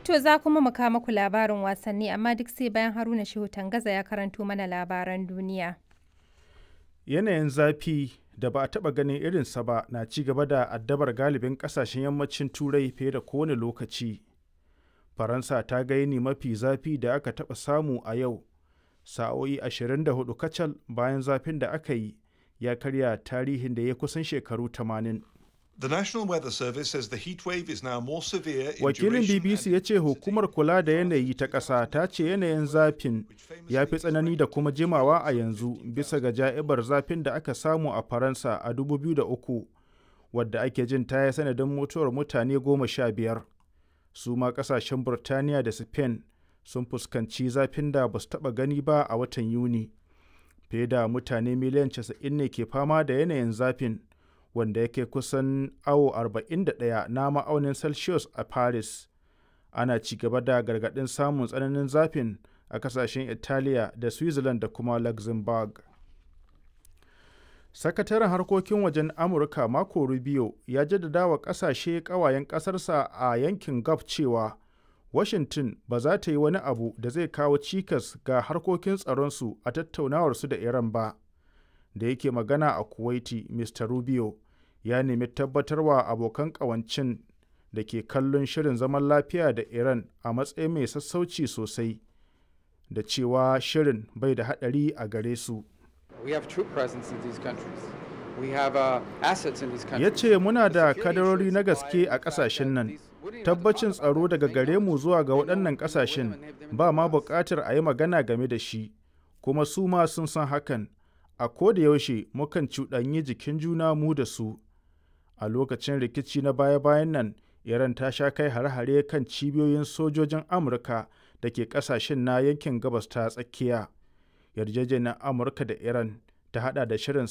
To za kuma mu kawo muku labarin wasanni amma duk sai bayan Haruna Shehu Tangaza ya karanto mana labaran duniya. Yanayin zafi da ba a taɓa ganin irinsa ba na ci gaba da addabar galibin ƙasashen yammacin Turai fiye da kowane lokaci. Faransa ta ga yini mafi zafi da aka taɓa samu a yau, sa'o'i 24 kacal bayan zafin da aka yi ya karya tarihin da ya kusan shekaru 80. The National Weather Service says the heat wave is now more severe in Wakilin duration BBC and ya ce hukumar kula da yanayi ta ƙasa ta ce yanayin zafin ya fi tsanani da kuma jimawa a yanzu bisa ga ja'ibar zafin da aka samu a Faransa a 2003 wadda ake jin ta yi sanadin mutuwar mutane goma sha biyar. Su ma ƙasashen Burtaniya da Spain sun fuskanci zafin da ba su taɓa gani ba a watan Yuni. Fiye da mutane miliyan 90 ne ke fama da yanayin zafin. wanda yake kusan awo 41 na ma'aunin celsius a paris ana ci gaba da gargaɗin samun tsananin zafin a kasashen italiya da switzerland da kuma luxembourg sakataren harkokin wajen amurka marco rubio ya jaddada wa kasashe kawayen ƙasarsa a yankin gulf cewa washington ba za ta yi wani abu da zai kawo cikas ga harkokin tsaronsu a tattaunawarsu da iran ba da yake magana a kuwaiti mr rubio ya nemi tabbatarwa abokan kawancin da ke kallon shirin zaman lafiya da iran a matsayin mai sassauci sosai da cewa shirin bai da haɗari a gare su We have troop presence in these countries. We have uh, assets in these ya countries. ce muna da Security kadarori na assurances gaske lie a in the fact ƙasashen that nan these- we don't even have to tabbacin talk about tsaro it. daga They gare know mu us. zuwa ga They know- waɗannan we know them ƙasashen and have them ba ma know us. buƙatar a yi magana game da shi kuma su ma sun san hakan a koda yaushe mukan cuɗanyi jikin juna mu da su a lokacin rikici na baya-bayan nan iran ta sha kai hare-hare kan cibiyoyin sojojin amurka da ke ƙasashen na yankin gabas ta tsakiya yarjejeniyar amurka da iran ta hada da shirin